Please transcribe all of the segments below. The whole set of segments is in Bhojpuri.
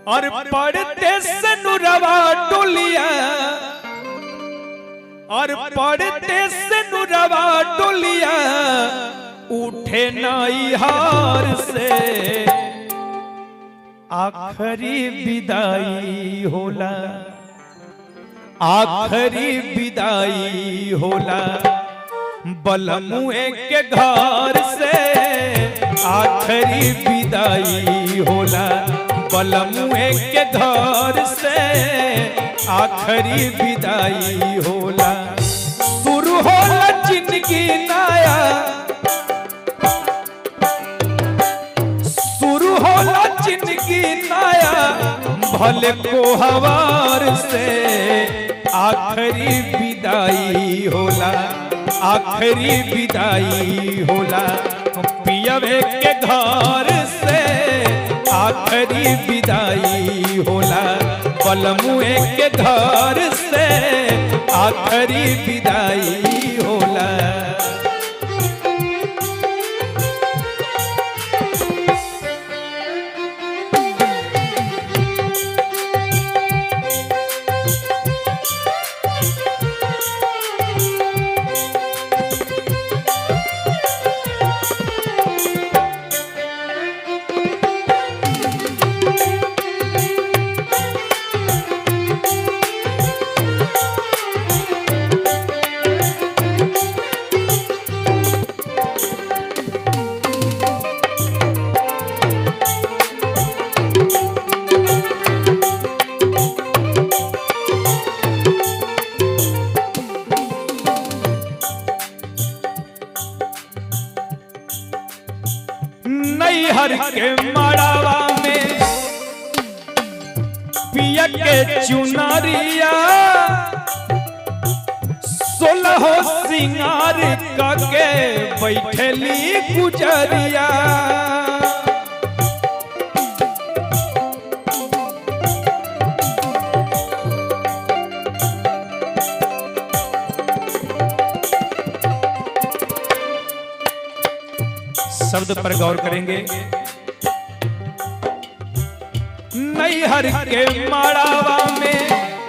और पढ़ते से नुरवा डोलिया और पढ़ते से नुरवा डोलिया उठे नई हार से आखरी विदाई होला आखरी विदाई होला बलमुए के घर से आखरी विदाई होला बलमुए के घर से आखरी विदाई होला शुरू होला जिंदगी नया शुरू होला जिंदगी नया भले को हवार से आखरी विदाई होला आखरी विदाई होला पियवे के घर से आखरी विदाई होला पलमुए के घर से आखरी विदाई होला नैहर के मड़ावा में पिया के चुनरिया सोलह सिंगार करके बैठली गुजरिया शब्द पर गौर करेंगे नैहर के माड़ावा में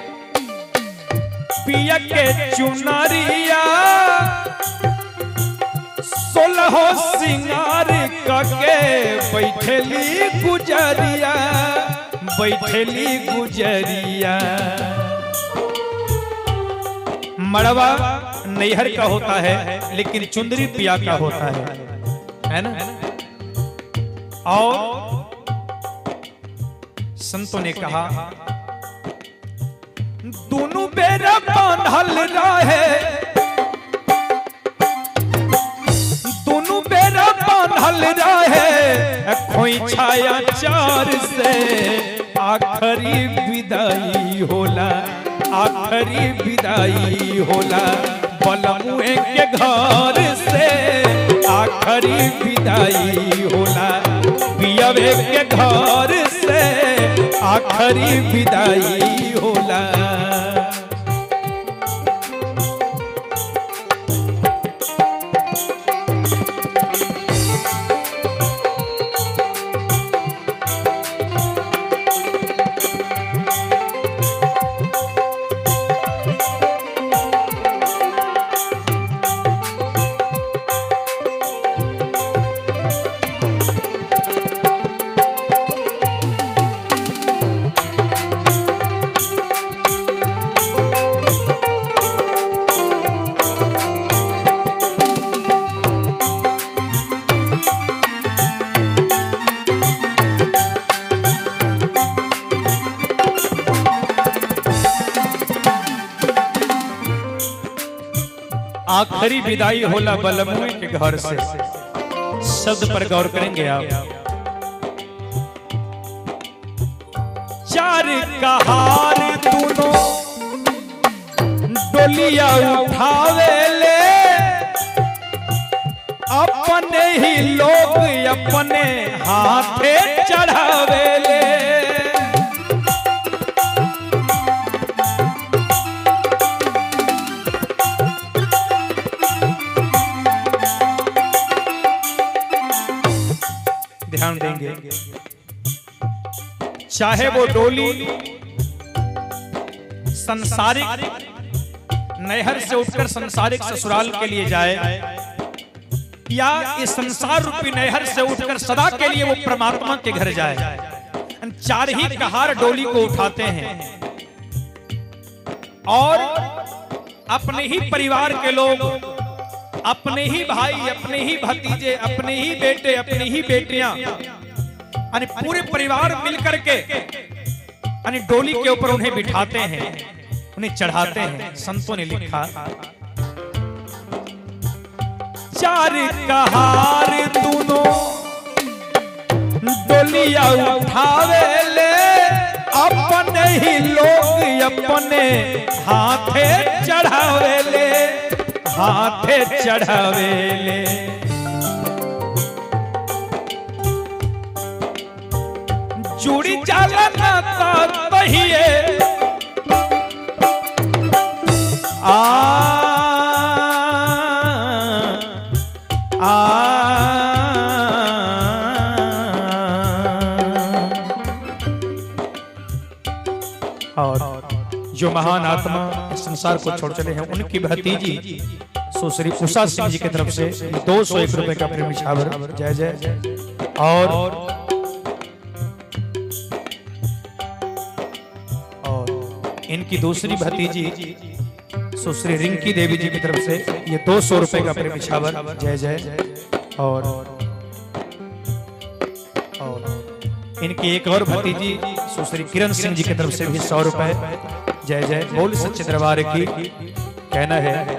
पिया के चुनरिया सोलह सिंगार करके बैठली गुजरिया बैठली गुजरिया मड़वा नैहर का होता है लेकिन चुंदरी पिया का होता है है ना और संतों ने कहा दोनों बेरा बांधल रहे दोनों बेरा बांधल रहे खोई छाया चार से आखरी विदाई होला आखरी विदाई होला बलमुए के घर से आखरी विदाई होला पियवे के घर से आखरी विदाई होला आखिरी विदाई होला बलमुए के घर से शब्द पर गौर करेंगे आप चार कहार दोनों डोलिया उठावे ले अपने ही लोग अपने हाथे चढ़ावे ले ध्यान देंगे चाहे वो डोली संसारिक नहर से उठकर संसारिक ससुराल के लिए जाए या इस संसार रूपी नहर से उठकर सदा के लिए वो परमात्मा के घर जाए चार ही कहार डोली को उठाते हैं और अपने ही परिवार के लोग अपने ही भाई अपने ही भतीजे अपने ही बेटे अपनी ही बेटियां यानी पूरे परिवार मिलकर के यानी डोली के ऊपर उन्हें बिठाते हैं उन्हें चढ़ाते हैं संतों ने लिखा चार कहार दोनों डोलिया उठावे ले अपने ही लोग अपने हाथे चढ़ावे ले हाथे चढ़ावे ले जुड़ी जाला नाता तहिए आ आ और जो महान आत्मा इस संसार को छोड़ चले हैं उनकी भतीजी सुश्री उषा सिंह जी की तरफ से दो सौ एक रुपए का प्रेम निछावर जय जय और और इनकी दूसरी भतीजी सुश्री रिंकी देवी जी की तरफ से ये दो सौ रुपए का प्रेम निछावर जय जय और और इनकी एक और भतीजी सुश्री किरण सिंह जी की तरफ से भी सौ रुपए जय जय बोल सच्चे दरबार की कहना है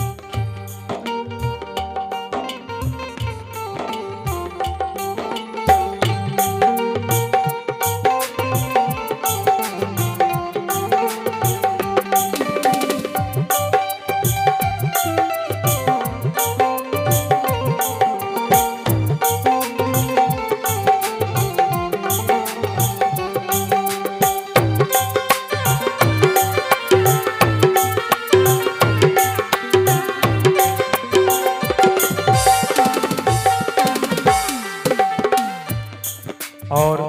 और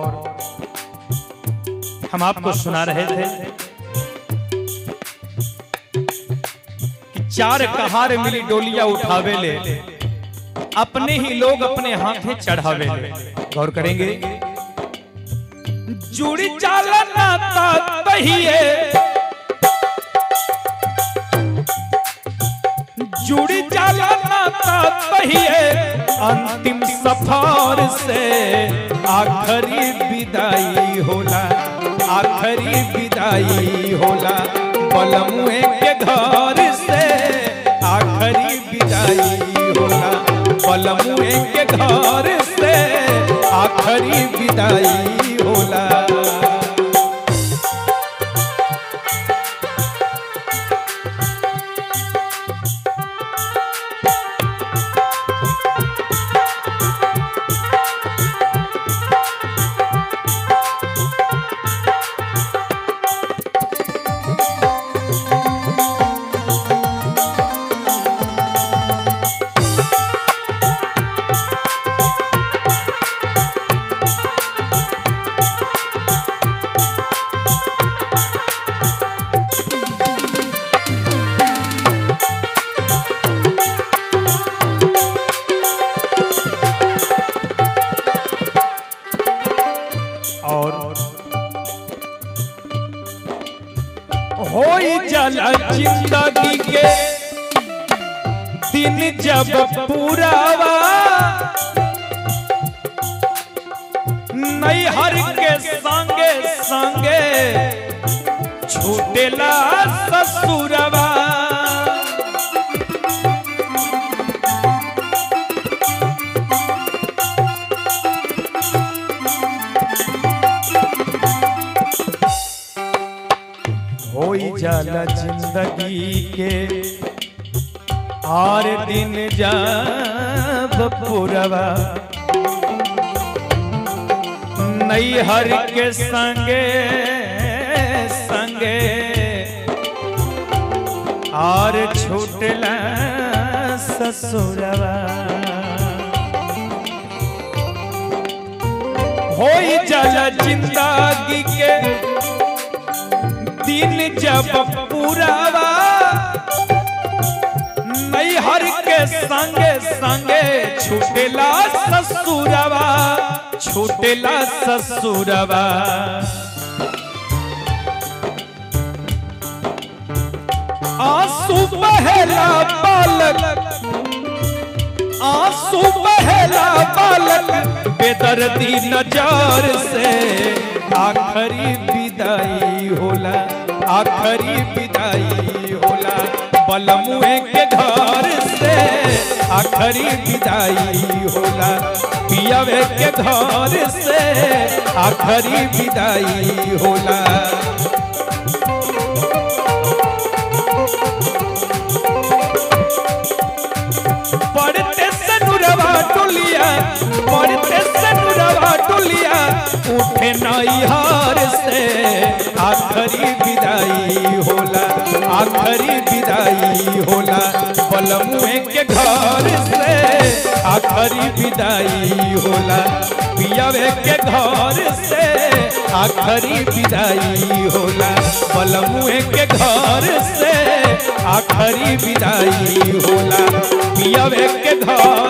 हम आपको सुना रहे थे कि चार कहार मिली डोलिया उठावे ले अपने ही लोग अपने हाथे चढ़ावे ले गौर करेंगे जुड़ी जाला नाता तहिए जुड़ी जाला नाता तहिए अंतिम सफर से आखरी विदाई होला आखरी विदाई होला बलमुए के घर से आखरी विदाई होला बलमुए के घर से आखरी विदाई होला और होई जाला जिंदगी के दिन जब पूरावा नैहर के संगे संगे छूटेला ससुरवा होई जाला जिंदगी के और दिन जब पुरवा नैहर के संगे संगे और छूटला ससुरवा होई जाला जिंदगी के दिन जब पूरावा नैहर के संगे संगे छूटेला ससुरवा छूटेला ससुरवा आंसू बहेला बालक आंसू बहेला बालक बेदर्दी नजर से आखरी विदाई होला आखरी विदाई होला बलमुए के घर से आखरी विदाई होला पियावे के घर से आखरी विदाई होला पढ़ते सनुरवा टोलिया पढ़ते सनुरवा टोलिया उठे नैहार से आखरी विदाई होला आखरी विदाई होला बलमुए के घर से आखरी विदाई होला पियावे के घर से आखरी विदाई होला बलमुए के घर से आखरी विदाई होला पियावे के घर